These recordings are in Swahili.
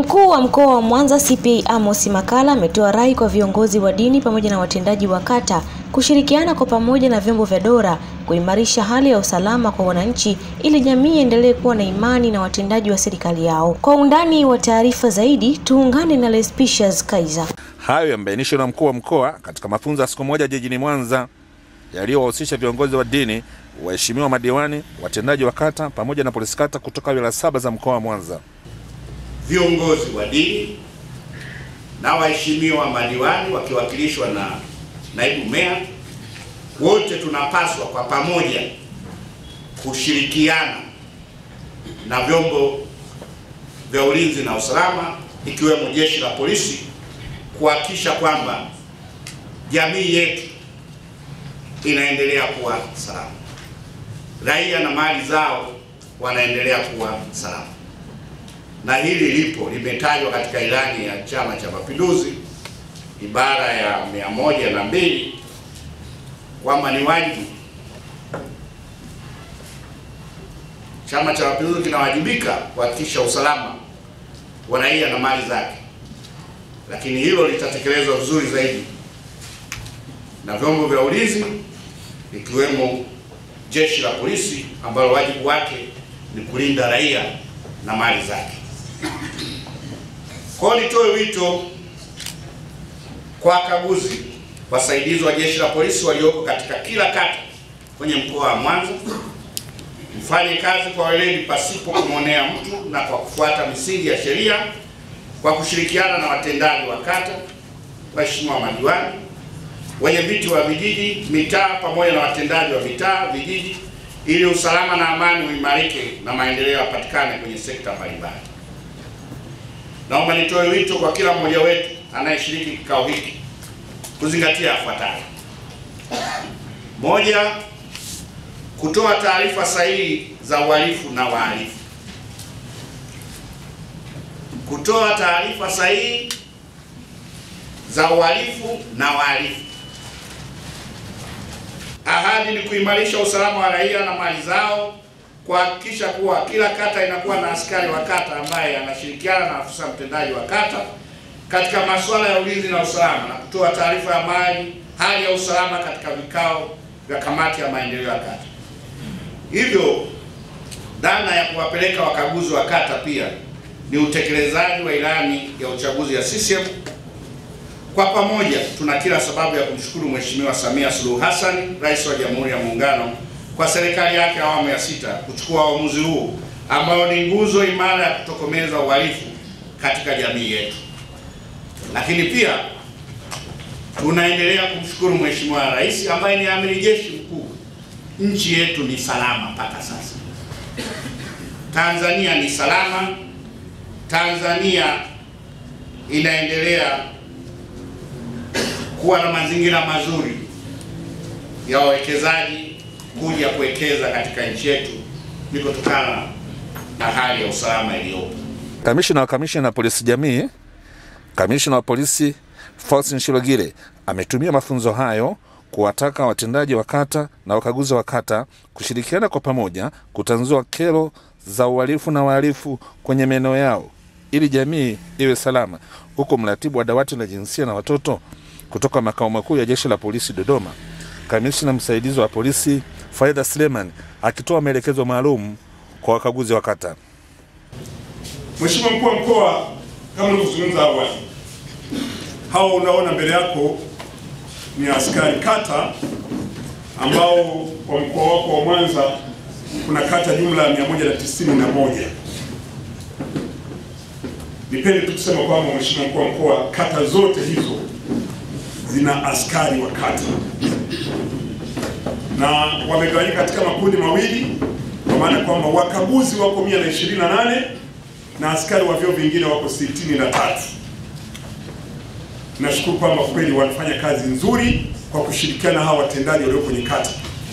Mkuu wa mkoa wa Mwanza CPA Amos Makalla ametoa rai kwa viongozi wa dini pamoja na watendaji wa kata kushirikiana kwa pamoja na vyombo vya dola kuimarisha hali ya usalama kwa wananchi ili jamii iendelee kuwa na imani na watendaji wa serikali yao. Kwa undani wa taarifa zaidi, tuungane na Lespicious Kaiza. Hayo yamebainishwa na mkuu wa mkoa katika mafunzo ya siku moja jijini Mwanza yaliyowahusisha viongozi wa dini, waheshimiwa madiwani, watendaji wa kata pamoja na polisi kata kutoka wilaya saba za mkoa wa Mwanza. Viongozi wa dini na waheshimiwa madiwani wakiwakilishwa na naibu meya, wote tunapaswa kwa pamoja kushirikiana na vyombo vya ulinzi na usalama ikiwemo jeshi la polisi kuhakikisha kwamba jamii yetu inaendelea kuwa salama, raia na mali zao wanaendelea kuwa salama. Na hili lipo limetajwa katika ilani ya Chama cha Mapinduzi ibara ya mia moja na mbili kwamba ni wajibu, Chama cha Mapinduzi kinawajibika kuhakikisha usalama wa raia na mali zake, lakini hilo litatekelezwa vizuri zaidi na vyombo vya ulinzi ikiwemo jeshi la polisi ambalo wajibu wake ni kulinda raia na mali zake. Kwa hiyo nitoe wito kwa wakaguzi wasaidizi wa jeshi la polisi walioko katika kila kata kwenye mkoa wa Mwanza, mfanye kazi kwa weledi pasipo kumwonea mtu na kwa kufuata misingi ya sheria kwa kushirikiana na watendaji wa kata, waheshimiwa madiwani, wenye viti wa vijiji, mitaa pamoja na watendaji wa mitaa, vijiji ili usalama na amani uimarike na maendeleo yapatikane kwenye sekta mbalimbali. Naomba nitoe wito kwa kila mmoja wetu anayeshiriki kikao hiki kuzingatia yafuatayo: moja, kutoa taarifa sahihi za uhalifu na wahalifu. Kutoa taarifa sahihi za uhalifu na wahalifu. Ahadi ni kuimarisha usalama wa raia na mali zao, kuhakikisha kuwa kila kata inakuwa na askari wa kata ambaye anashirikiana na afisa mtendaji wa kata katika masuala ya ulinzi na usalama na kutoa taarifa ya mali hali ya usalama katika vikao vya kamati ya maendeleo ya kata. Hivyo dhana ya kuwapeleka wakaguzi wa kata pia ni utekelezaji wa ilani ya uchaguzi ya CCM. Kwa pamoja tuna kila sababu ya kumshukuru Mheshimiwa Samia Suluhu Hassan, Rais wa Jamhuri ya Muungano, kwa serikali yake awamu ya sita kuchukua uamuzi huu ambao ni nguzo imara ya kutokomeza uhalifu katika jamii yetu. Lakini pia tunaendelea kumshukuru Mheshimiwa Rais ambaye ni amiri jeshi mkuu. Nchi yetu ni salama mpaka sasa. Tanzania ni salama. Tanzania inaendelea kuwa na mazingira mazuri ya wawekezaji kuja kuwekeza katika nchi yetu ni kutokana na hali ya usalama iliyopo. Kamishina wa kamishina na polisi jamii, kamishina wa polisi Faustin Shilogile ametumia mafunzo hayo kuwataka watendaji wa kata na wakaguzi wa kata kushirikiana kwa pamoja kutanzua kero za uhalifu na wahalifu kwenye maeneo yao ili jamii iwe salama, huku mratibu wa dawati la jinsia na watoto kutoka makao makuu ya jeshi la polisi Dodoma, kamishina msaidizi wa polisi Faida Suleiman akitoa maelekezo maalum kwa wakaguzi wa kata. Mheshimiwa mkuu wa mkoa, kama nilivyozungumza awali, hao unaona mbele yako ni askari kata ambao kwa mkoa wako wa Mwanza kuna kata jumla ya 191. Nipende tu kusema kwamba Mheshimiwa mkuu wa mkoa, kata zote hizo zina askari wa kata na wamegawanyika katika makundi mawili, kwa maana kwamba wakaguzi wako 128 na askari wa vyeo vingine wako 63. Nashukuru kwamba kweli wanafanya kazi nzuri kwa kushirikiana hawa watendaji walio kwenye kata,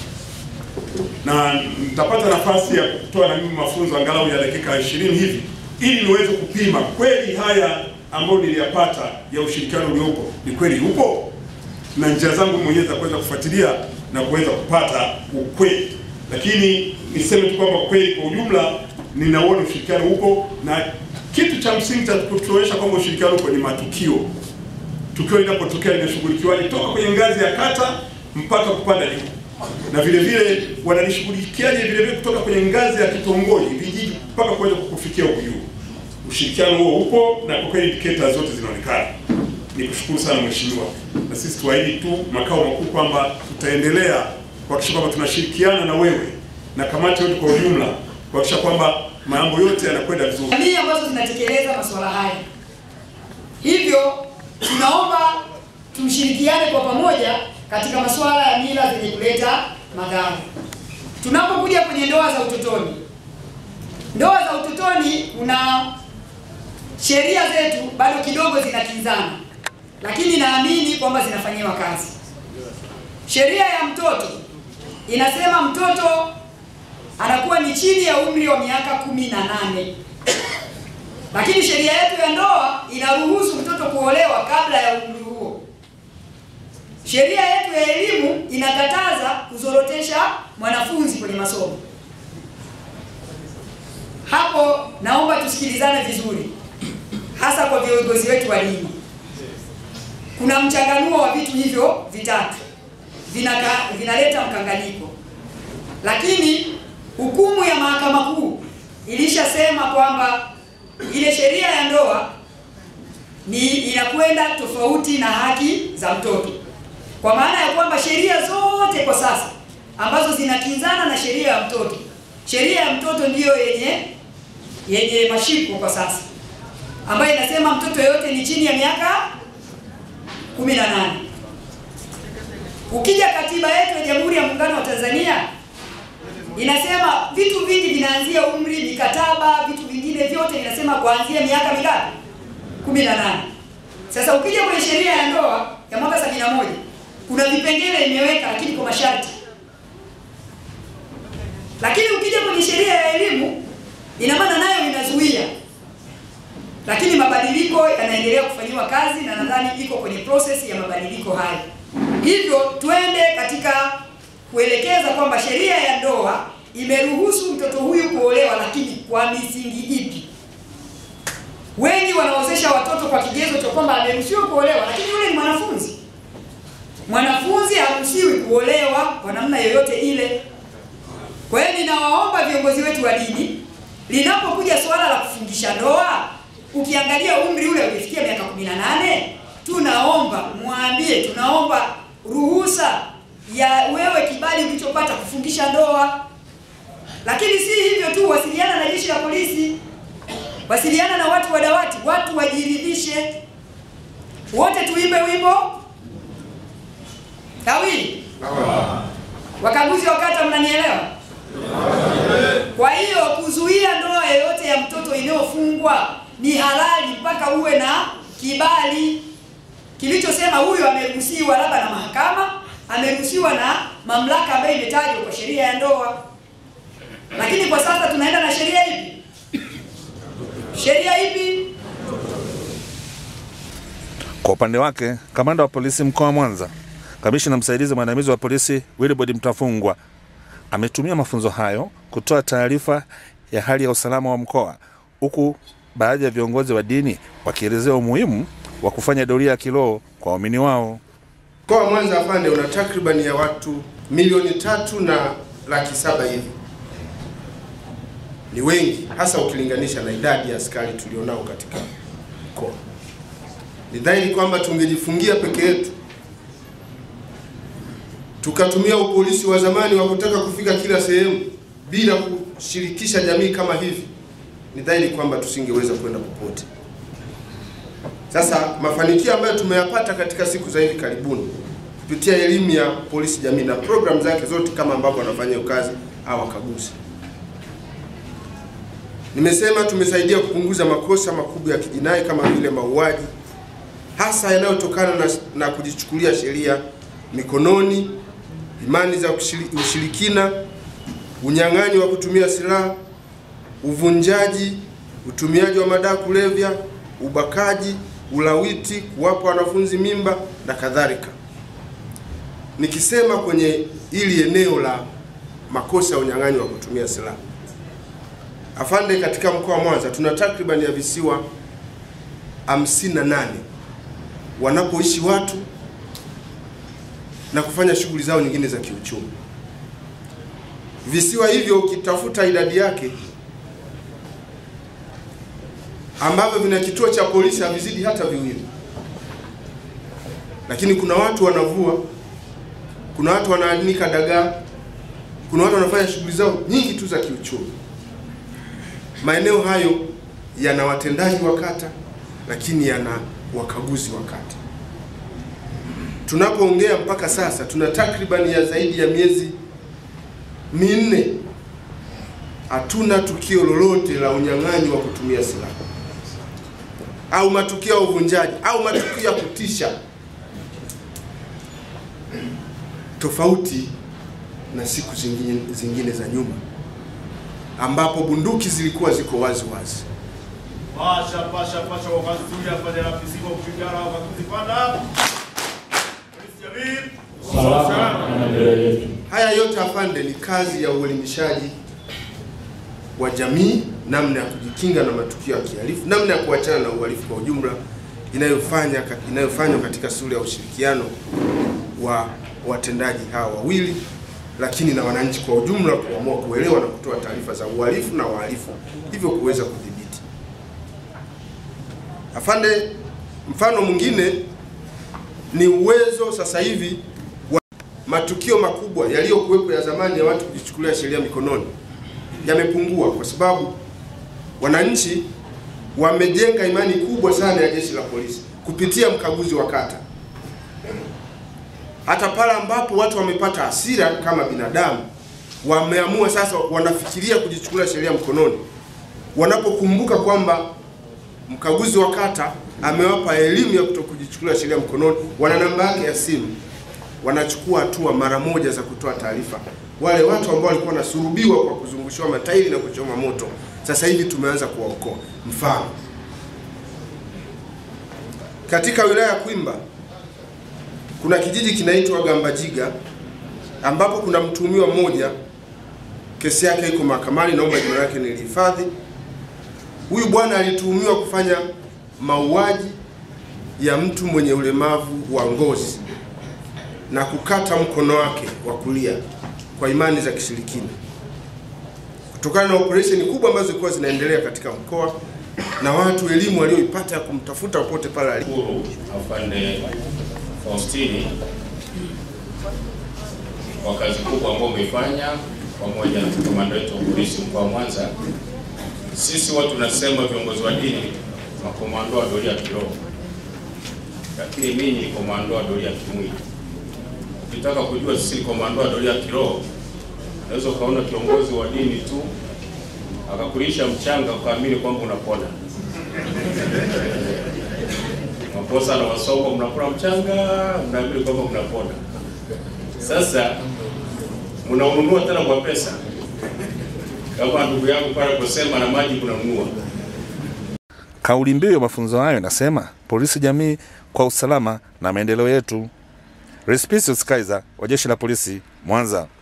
na nitapata nafasi ya kutoa na mimi mafunzo angalau ya dakika 20 hivi ili niweze kupima kweli haya ambayo niliyapata ya ushirikiano uliopo ni kweli upo, na njia zangu mwenyewe za kuweza kufuatilia na kuweza kupata ukweli. Lakini niseme tu kwamba kweli kwa ujumla ninauona ushirikiano upo na kitu cha msingi cha kutuonyesha kwamba ushirikiano uko ni matukio. Tukio linapotokea linashughulikiwaje toka kwenye ngazi ya kata mpaka kupanda juu, na vile vile wanalishughulikiaje vile vile kutoka kwenye ngazi ya kitongoji, vijiji mpaka kuweza kufikia huku juu. Ushirikiano huo upo na kwa kweli indicators zote zinaonekana. Nikushukuru sana mheshimiwa, na sisi tuahidi tu makao makuu kwamba tutaendelea kuhakikisha kwamba tunashirikiana na wewe na kamati yote kwa ujumla kuhakikisha kwamba mambo yote yanakwenda vizuri. jamii ambazo zinatekeleza masuala haya. Hivyo tunaomba tushirikiane kwa pamoja katika masuala ya mila zenye kuleta madhara. Tunapokuja kwenye ndoa za utotoni, ndoa za utotoni, kuna sheria zetu bado kidogo zinakinzana, lakini naamini kwamba zinafanyiwa kazi. Sheria ya mtoto inasema mtoto anakuwa ni chini ya umri wa miaka kumi na nane lakini sheria yetu ya ndoa inaruhusu mtoto kuolewa kabla ya umri huo. Sheria yetu ya elimu inakataza kuzorotesha mwanafunzi kwenye masomo. Hapo naomba tusikilizane vizuri, hasa kwa viongozi wetu wa dini. Kuna mchanganuo wa vitu hivyo vitatu vinaka, vinaleta mkanganyiko, lakini hukumu ya mahakama kuu ilishasema kwamba ile sheria ya ndoa ni inakwenda tofauti na haki za mtoto, kwa maana ya kwamba sheria zote kwa sasa ambazo zinakinzana na sheria ya mtoto, sheria ya mtoto ndiyo yenye yenye mashiko kwa sasa, ambayo inasema mtoto yoyote ni chini ya miaka 18. Ukija katiba yetu ya Jamhuri ya Muungano wa Tanzania inasema vitu vingi vinaanzia umri, mikataba, vitu vingine vyote vinasema kuanzia miaka mingapi? 18. Sasa ukija kwenye sheria ya ndoa ya mwaka 71 kuna vipengele imeweka, lakini kwa masharti. Lakini ukija kwenye sheria ya elimu ina maana nayo inazuia, lakini mabadiliko yanaendelea kufanyiwa kazi na nadhani iko kwenye process ya mabadiliko haya. Hivyo twende katika kuelekeza kwamba sheria ya ndoa imeruhusu mtoto huyu kuolewa, lakini kwa misingi ipi? Wengi wanaozesha watoto kwa kigezo cha kwamba ameruhusiwa kuolewa, lakini yule ni mwanafunzi. Mwanafunzi haruhusiwi kuolewa kwa namna yoyote ile. Kwa hiyo ninawaomba viongozi wetu wa dini, linapokuja suala la kufungisha ndoa, ukiangalia umri ule ulifikia miaka 18, tunaomba mwambie, tunaomba ruhusa ya wewe kibali ulichopata kufungisha ndoa. Lakini si hivyo tu, wasiliana na jeshi la polisi, wasiliana na watu wa dawati, watu wajiridhishe. Wote tuimbe wimbo tawili. Wakaguzi wa kata, mnanielewa? Kwa hiyo kuzuia ndoa yoyote ya mtoto inayofungwa ni halali mpaka uwe na kibali kilichosema huyu ameruhusiwa labda na mahakama ameruhusiwa na mamlaka ambayo imetajwa kwa sheria ya ndoa. Lakini kwa sasa tunaenda na sheria ipi? Sheria ipi? Kwa upande wake, kamanda wa polisi mkoa wa Mwanza, kamishina msaidizi mwandamizi wa polisi Wilbrod Mtafungwa ametumia mafunzo hayo kutoa taarifa ya hali ya usalama wa mkoa, huku baadhi ya viongozi wa dini wakielezea umuhimu wa kufanya doria ya kiroho kwa waumini wao. Mkoa wa Mwanza afande una takribani ya watu milioni tatu na laki saba hivi. Ni wengi hasa ukilinganisha na idadi ya askari tulionao katika mkoa. Ni dhahiri kwamba tungejifungia peke yetu tukatumia upolisi wa zamani wa kutaka kufika kila sehemu bila kushirikisha jamii kama hivi, ni dhahiri kwamba tusingeweza kwenda popote. Sasa mafanikio ambayo tumeyapata katika siku za hivi karibuni kupitia elimu ya polisi jamii na programu zake zote kama ambavyo wanafanya hiyo kazi au wakaguzi, nimesema tumesaidia kupunguza makosa makubwa ya kijinai kama vile mauaji, hasa yanayotokana na, na kujichukulia sheria mikononi, imani za ushiri- ushirikina, unyang'anyi wa kutumia silaha, uvunjaji, utumiaji wa madawa kulevya, ubakaji, ulawiti, kuwapa wanafunzi mimba na kadhalika. Nikisema kwenye hili eneo la makosa ya unyang'anyi wa kutumia silaha, Afande, katika mkoa wa Mwanza tuna takriban ya visiwa 58 wanapoishi watu na kufanya shughuli zao nyingine za kiuchumi. Visiwa hivyo ukitafuta idadi yake ambavyo vina kituo cha polisi havizidi hata viwili, lakini kuna watu wanavua, kuna watu wanaanika dagaa, kuna watu wanafanya shughuli zao nyingi tu za kiuchumi. Maeneo hayo yana watendaji wa kata, lakini yana wakaguzi wa kata. Tunapoongea mpaka sasa tuna takribani ya zaidi ya miezi minne hatuna tukio lolote la unyang'anyi wa kutumia silaha au matukio ya uvunjaji au matukio ya kutisha, tofauti na siku zingine, zingine za nyuma ambapo bunduki zilikuwa ziko wazi wazi. Pasha pasha pasha wakazuia afanye rafisi kwa kupigana wakakuzipanda. Polisi jamii. salama na maendeleo yetu. Haya yote afande, ni kazi ya uelimishaji wa jamii, namna ya kujikinga na matukio ya kihalifu, namna ya kuachana na uhalifu kwa ujumla, inayofanya inayofanywa katika sura ya ushirikiano wa watendaji hawa wawili, lakini na wananchi kwa ujumla, kuamua kuelewa na kutoa taarifa za uhalifu na wahalifu, hivyo kuweza kudhibiti. Afande, mfano mwingine ni uwezo sasa hivi wa matukio makubwa yaliyokuwepo ya zamani ya watu kujichukulia sheria mikononi yamepungua kwa sababu wananchi wamejenga imani kubwa sana ya jeshi la polisi kupitia mkaguzi wa kata. Hata pale ambapo watu wamepata hasira kama binadamu, wameamua sasa, wanafikiria kujichukulia sheria mkononi, wanapokumbuka kwamba mkaguzi wa kata amewapa elimu ya kutokujichukulia sheria mkononi, wana namba yake ya simu, wanachukua hatua mara moja za kutoa taarifa. Wale watu ambao walikuwa wanasurubiwa kwa kuzungushiwa matairi na kuchoma moto, sasa hivi tumeanza kuwaokoa. Mfano, katika wilaya ya Kwimba kuna kijiji kinaitwa Gambajiga ambapo kuna mtuhumiwa mmoja, kesi yake iko mahakamani, naomba jina lake nilihifadhi. Huyu bwana alituhumiwa kufanya mauaji ya mtu mwenye ulemavu wa ngozi na kukata mkono wake wa kulia kwa imani za kishirikina, kutokana na operesheni kubwa ambazo zilikuwa zinaendelea katika mkoa na watu elimu walioipata ya kumtafuta popote pale alipo. Shukuru afande Faustini kwa kazi kubwa ambayo umefanya pamoja na kamanda wetu wa polisi mkoa wa Mwanza. Sisi watu tunasema viongozi wa dini makomando wa doria ya kiroho, lakini mimi ni komando wa doria ya kimwili. Ukitaka kujua sisi ni komando wa doria ya kiroho, unaweza ukaona kiongozi wa dini tu akakulisha mchanga ukaamini kwamba unapona makosa na wasongo, mnakula mchanga, mnaamini kwamba mnapona. Sasa mnaununua tena kwa pesa, kama ndugu yangu pale kusema na maji kunanunua. Kauli mbiu ya mafunzo hayo inasema polisi jamii kwa usalama na maendeleo yetu. Respicius Kaiser wa jeshi la polisi Mwanza.